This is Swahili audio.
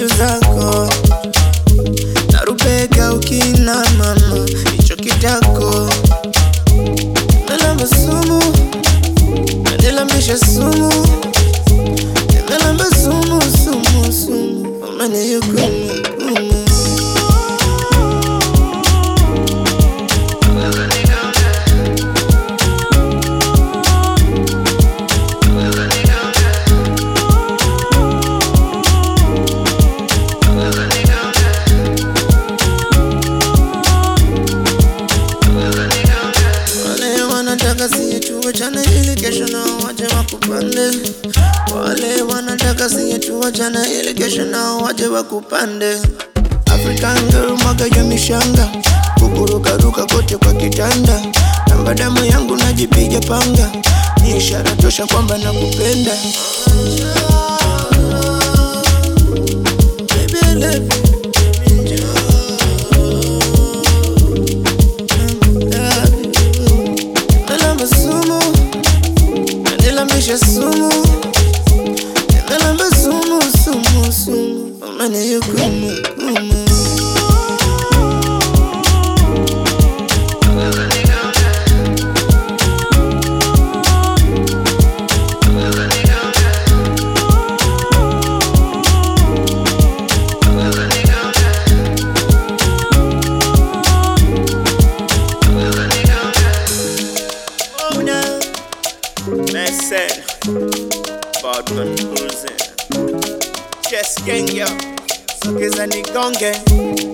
chuchu zako narubega ukina mama hicho kitako melamba sumu nanilambisha sumu nimelamba sumu sumu sumu umanihukumu hukumu Wale wanataka siye tuachane ili kesho nao waje wakupande. Wale wanataka siye tuachane ili kesho nao waje wakupande. African girl mwaga ya mishanga, kukurukaruka kote kwa kitanda. Namba damu yangu najipiga panga, ni ishara tosha kwamba nakupenda. Baby, I love you. Enjoy. Nimelamba sumu, nanilambisha sumu, nimelamba sumu sumu sumu, umanihukumu hukumu. Una Messi Badman Cruising Chess Gang yo Sokeza nigonge